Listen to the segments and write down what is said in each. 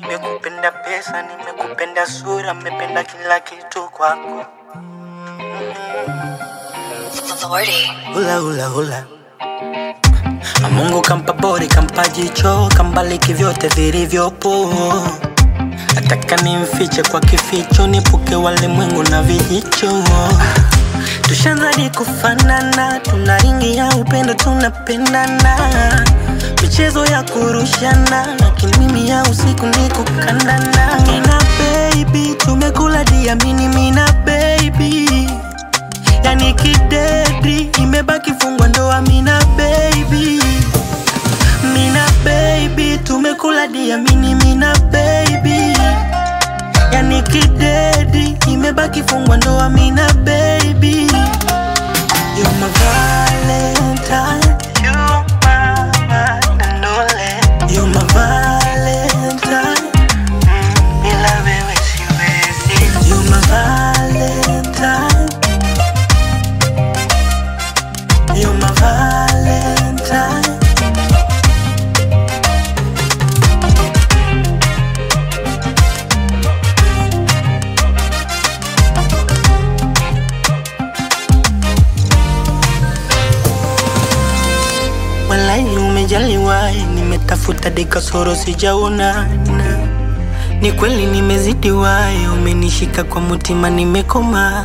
Nimekupenda pesa, nimekupenda sura, nimependa kila kitu kwako. Lordy. Hula hula hula. Na Mungu kampa bori, kampa jicho, kambaliki vyote vilivyopo. Nataka nimfiche kwa kificho, nipuke walimwengu na vijicho. Tushanzadi kufanana, tuna ringi ya upendo, tunapendana. Michezo ya kurushana, lakini mimi ya usiku ni kukandana. Mina baby, tumekula diamini, mina baby yani kidedi imebaki fungwa ndoa mina baby mina baby tumekula diamini mina baby yani kidedi imebaki fungwa ndoa mina baby You're my valentine You're my one and only You're my valentine Mm, bila wewe siwezi You're my valentine You're my valentine Walai umejaliwa, nimetafuta dekasoro sijaona. Ni kweli nimezidiwa, umenishika kwa mutima, nimekoma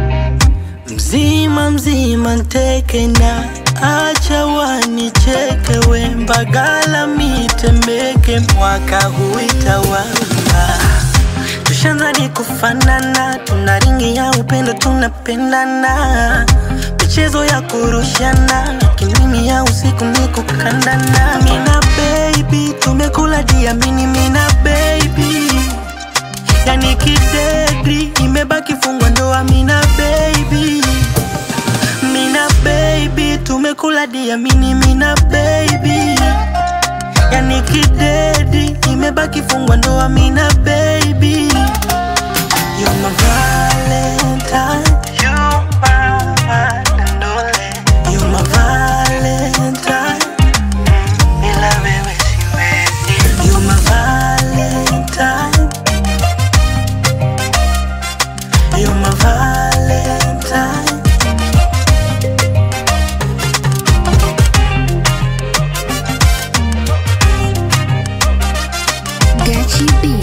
mzima mzima nteke na acha wanicheke we mbagala mitemeke mwaka huitawala tushanzani kufanana tuna ringi ya upendo tunapendana michezo ya kurushana lakini mimi ya usiku ni kukandana mina baby tumekula diamini mina baby yani kidedi imebaki fungwa ndoa mina baby mina baby tumekula diamini mina baby yani kidedi imebaki fungwa ndoa mina baby You're my valentine You're my one and only You're my valentine Bila wewe siwezi You're my valentine You're my valentine Gachi B.